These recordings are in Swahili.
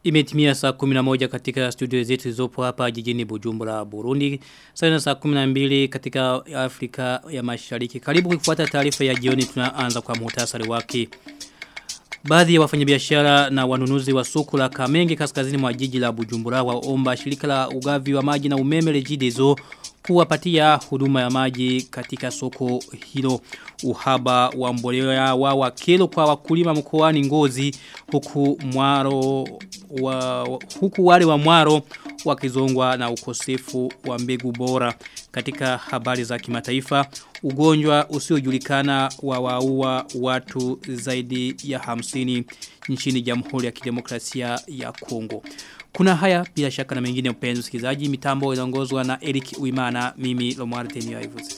Imetimia saa 11 katika studio zetu zilizopo hapa jijini Bujumbura Burundi. Sana saa 12 katika Afrika ya Mashariki. Karibu kufuata taarifa ya jioni tunaanza kwa muhtasari wake. Baadhi ya wafanyabiashara na wanunuzi wa soko la Kamenge kaskazini mwa jiji la Bujumbura waomba shirika la ugavi wa maji na umeme Regideso kuwapatia huduma ya maji katika soko hilo uhaba wa mbolea wa wakelo kwa wakulima mkoani Ngozi huku mwaro wa, huku wale wa mwaro wakizongwa na ukosefu wa mbegu bora katika habari za kimataifa ugonjwa usiojulikana wa waua watu zaidi ya hamsini nchini Jamhuri ya Kidemokrasia ya Kongo kuna haya bila shaka na mengine mpenzi msikilizaji mitambo inaongozwa na Eric Uimana mimi Lomar Tenio Ivuzi.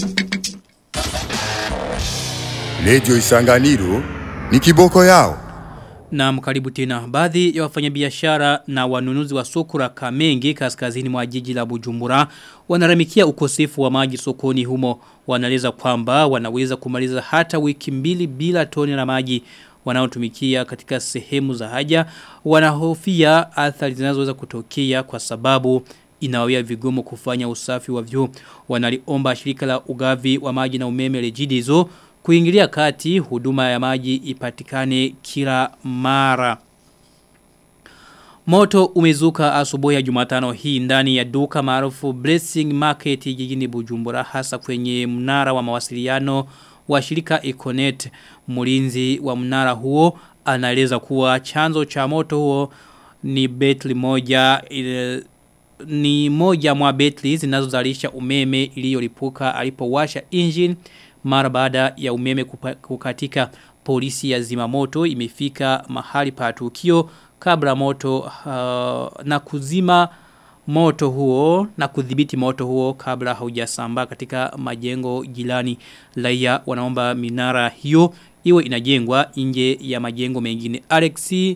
Radio Isanganiro ni kiboko yao. Na mkaribu tena baadhi ya wafanyabiashara na wanunuzi wa soko la Kamenge kaskazini mwa jiji la Bujumbura wanaramikia ukosefu wa maji sokoni humo wanaeleza kwamba wanaweza kumaliza hata wiki mbili bila toni la maji wanaotumikia katika sehemu za haja wanahofia athari zinazoweza kutokea kwa sababu inawawia vigumu kufanya usafi wa vyoo wanaliomba shirika la ugavi wa maji na umeme Regideso kuingilia kati huduma ya maji ipatikane kila mara Moto umezuka asubuhi ya Jumatano hii ndani ya duka maarufu Blessing Market jijini Bujumbura hasa kwenye mnara wa mawasiliano wa shirika Econet mulinzi wa mnara huo anaeleza kuwa chanzo cha moto huo ni betli moja ile, ni moja mwa betli zinazozalisha umeme iliyolipuka alipowasha engine mara baada ya umeme kukatika polisi ya zimamoto imefika mahali pa tukio kabla moto uh, na kuzima moto huo na kudhibiti moto huo kabla haujasambaa katika majengo jirani raia wanaomba minara hiyo iwe inajengwa nje ya majengo mengine Alexi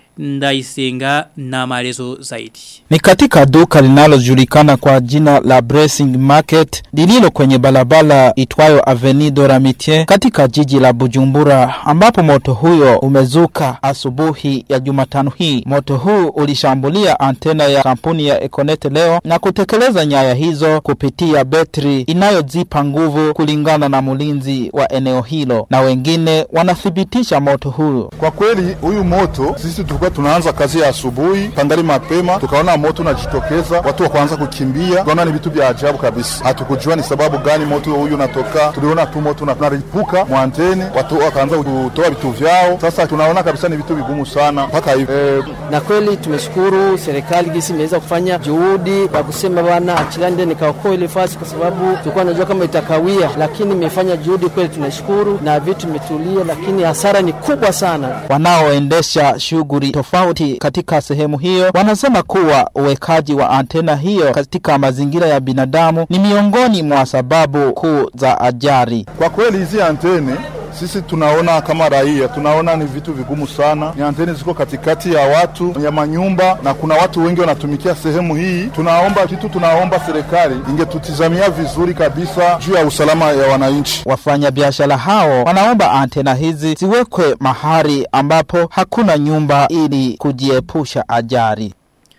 Ndaisenga na maelezo zaidi. Ni katika duka linalojulikana kwa jina la Blessing Market lililo kwenye balabala itwayo Avenue de Ramitier katika jiji la Bujumbura ambapo moto huyo umezuka asubuhi ya Jumatano hii. Moto huu ulishambulia antena ya kampuni ya Econet leo na kutekeleza nyaya hizo kupitia betri inayozipa nguvu kulingana na mlinzi wa eneo hilo na wengine wanathibitisha moto huu. Kwa kweli huyu moto sisi tulikuwa tunaanza kazi ya asubuhi pandari mapema, tukaona moto unajitokeza, watu wakaanza kukimbia. Tukaona ni vitu vya ajabu kabisa, hatukujua ni sababu gani moto huyu unatoka. Tuliona tu moto unaripuka mwanteni, watu wakaanza kutoa vitu vyao. Sasa tunaona kabisa ni vitu vigumu sana mpaka hivi e, na kweli tumeshukuru serikali gisi imeweza kufanya juhudi kwa kusema bwana achilande nikaokoa ile fasi, kwa sababu tulikuwa tunajua kama itakawia, lakini imefanya juhudi kweli, tunashukuru na vitu vimetulia, lakini hasara ni kubwa sana. Wanaoendesha shughuli tofauti katika sehemu hiyo wanasema kuwa uwekaji wa antena hiyo katika mazingira ya binadamu ni miongoni mwa sababu kuu za ajali. Kwa kweli hizi antene sisi tunaona kama raia tunaona ni vitu vigumu sana. Ni anteni ziko katikati ya watu ya manyumba, na kuna watu wengi wanatumikia sehemu hii. Tunaomba kitu, tunaomba serikali ingetutizamia vizuri kabisa juu ya usalama ya wananchi. Wafanya biashara hao wanaomba antena hizi ziwekwe mahali ambapo hakuna nyumba ili kujiepusha ajali.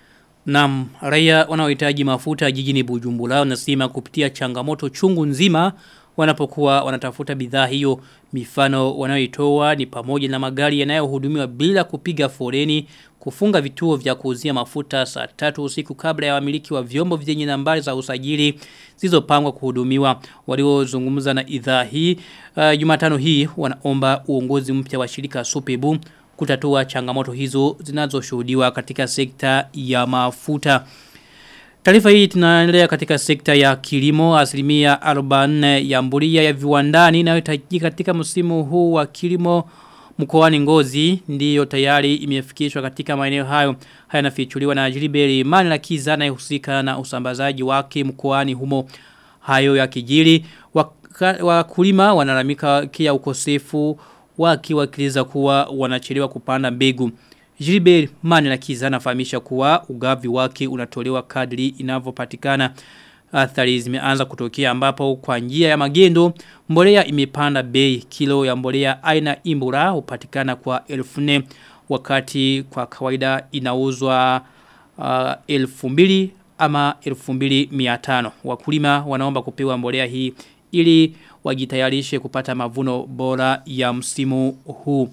Naam, raia wanaohitaji mafuta jijini Bujumbura wanasema kupitia changamoto chungu nzima wanapokuwa wanatafuta bidhaa hiyo mifano wanayoitoa ni pamoja na magari yanayohudumiwa bila kupiga foreni kufunga vituo vya kuuzia mafuta saa tatu usiku kabla ya wamiliki wa vyombo vyenye nambari za usajili zilizopangwa kuhudumiwa waliozungumza na idhaa hii uh, Jumatano hii wanaomba uongozi mpya wa shirika Supebu kutatua changamoto hizo zinazoshuhudiwa katika sekta ya mafuta Taarifa hii tunaendelea katika sekta ya kilimo asilimia 40 ya mbulia ya viwandani inayohitajika katika msimu huu wa kilimo mkoani Ngozi ndiyo tayari imefikishwa katika maeneo hayo. Haya nafichuliwa na Jiliberi Mani Lakiza anayehusika na usambazaji wake mkoani humo. Hayo ya kijiri wakulima wanalamika kia ukosefu wakiwakiliza kuwa wanachelewa kupanda mbegu. Gilbert Manilakiza anafahamisha kuwa ugavi wake unatolewa kadri inavyopatikana athari zimeanza kutokea ambapo kwa njia ya magendo mbolea imepanda bei kilo ya mbolea aina imbura hupatikana kwa elfu nne wakati kwa kawaida inauzwa uh, elfu mbili ama elfu mbili miatano. Wakulima wanaomba kupewa mbolea hii ili wajitayarishe kupata mavuno bora ya msimu huu.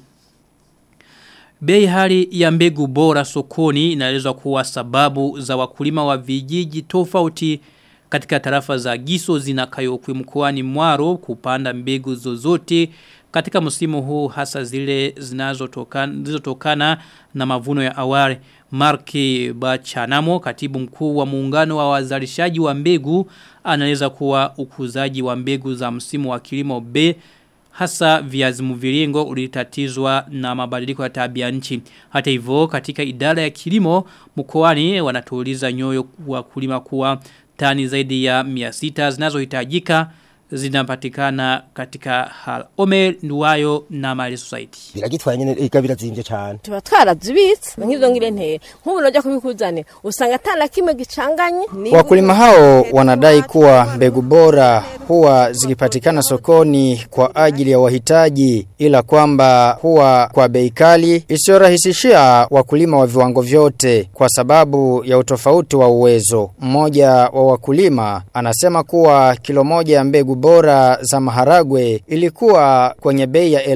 Bei hali ya mbegu bora sokoni inaelezwa kuwa sababu za wakulima wa vijiji tofauti katika tarafa za Giso zinakayokwe mkoani Mwaro kupanda mbegu zozote katika msimu huu hasa zile zinazotokana zilizotokana na mavuno ya awali. Marki Bachanamo katibu mkuu wa muungano wa wazalishaji wa mbegu anaeleza kuwa ukuzaji wa mbegu za msimu wa kilimo B hasa viazi mviringo ulitatizwa na mabadiliko ya tabia nchi. Hata hivyo katika idara ya kilimo mkoani wanatuuliza nyoyo wa kulima kuwa tani zaidi ya 600 zinazohitajika zinapatikana katika hal. Omer Nduwayo na Mali Society. biragitwaye nyene ega birazimvye cane tuba twarazibitse nk'ivyo ngire ntera nk'ubu najya kubikuzane usanga atana kimwe gicanganye Wakulima hao wanadai kuwa mbegu bora huwa zikipatikana sokoni kwa ajili ya wahitaji ila kwamba huwa kwa bei kali isiyorahisishia wakulima wa viwango vyote kwa sababu ya utofauti wa uwezo. Mmoja wa wakulima anasema kuwa kilo moja ya mbegu bora za maharagwe ilikuwa kwenye bei ya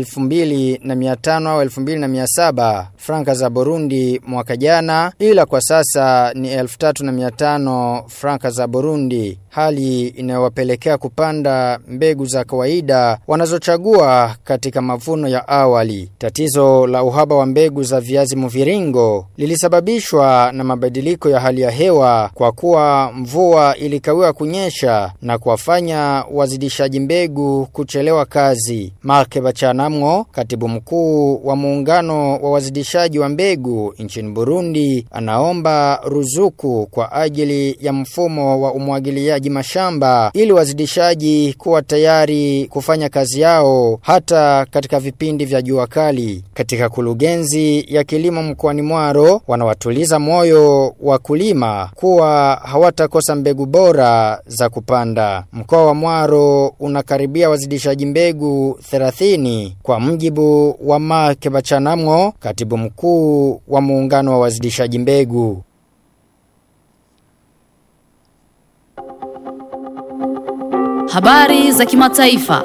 2500 au 2700 franka za Burundi mwaka jana ila kwa sasa ni 3500 franka za Burundi hali inayowapelekea kupanda mbegu za kawaida wanazochagua katika mavuno ya awali. Tatizo la uhaba wa mbegu za viazi mviringo lilisababishwa na mabadiliko ya hali ya hewa kwa kuwa mvua ilikawiwa kunyesha na kuwafanya wazidishaji mbegu kuchelewa kazi. Marke Bachanamwo, katibu mkuu wa muungano wa wazidishaji wa mbegu nchini Burundi, anaomba ruzuku kwa ajili ya mfumo wa umwagiliaji mashamba ili wazidishaji kuwa tayari kufanya kazi yao hata katika vipindi vya jua kali. Katika kulugenzi ya kilimo mkoani Mwaro wanawatuliza moyo wakulima kuwa hawatakosa mbegu bora za kupanda. Mkoa wa Mwaro unakaribia wazidishaji mbegu 30 kwa mjibu wa Mark Bachanamwo, katibu mkuu wa muungano wa wazidishaji mbegu. Habari za kimataifa.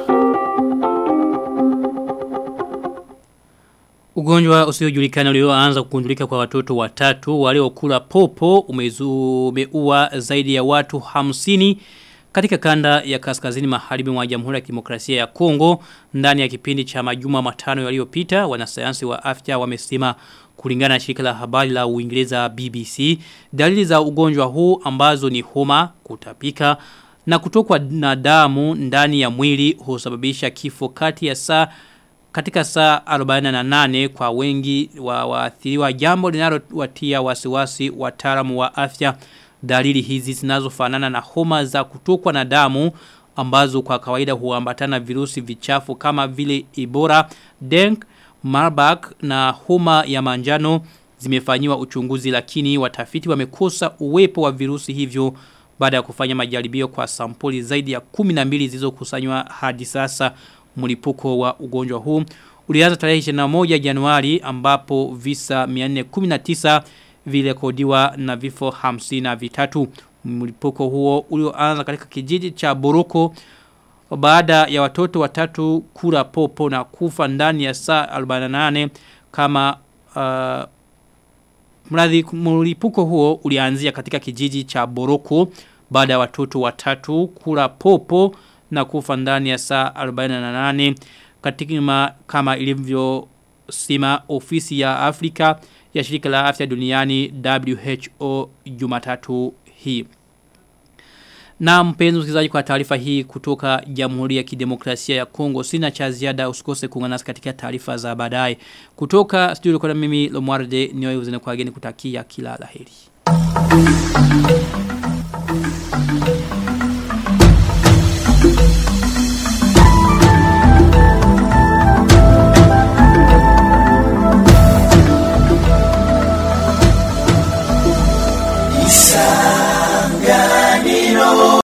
Ugonjwa usiojulikana ulioanza kugundulika kwa watoto watatu waliokula popo umeua zaidi ya watu hamsini katika kanda ya kaskazini magharibi mwa Jamhuri ya Kidemokrasia ya Kongo ndani ya kipindi cha majuma matano yaliyopita wanasayansi wa afya wamesema kulingana na shirika la habari la Uingereza BBC dalili za ugonjwa huu ambazo ni homa kutapika na kutokwa na damu ndani ya mwili husababisha kifo kati ya saa katika saa 48 kwa wengi wa waathiriwa jambo linalowatia wasiwasi wataalamu wa afya dalili hizi zinazofanana na homa za kutokwa na damu ambazo kwa kawaida huambatana virusi vichafu kama vile Ebola, Denk, Marburg na homa ya manjano zimefanyiwa uchunguzi lakini watafiti wamekosa uwepo wa virusi hivyo baada ya kufanya majaribio kwa sampuli zaidi ya 12 zilizokusanywa hadi sasa mlipuko wa ugonjwa huu ulianza tarehe 21 Januari ambapo visa 419 virekodiwa na vifo 53 mlipuko huo ulioanza katika kijiji cha Boroko baada ya watoto watatu kula popo na kufa ndani ya saa 48 kama uh, mradhi mlipuko huo ulianzia katika kijiji cha Boroko baada ya watoto watatu kula popo na kufa ndani ya saa 48 katika kama ilivyo sima ofisi ya Afrika ya shirika la afya duniani WHO Jumatatu hii. Na mpenzi msikilizaji kwa taarifa hii kutoka Jamhuri ya Kidemokrasia ya Kongo sina cha ziada usikose kuungana nasi katika taarifa za baadaye. Kutoka studio kwa mimi Lomwarde niwe uzene kwa geni kutakia kila laheri.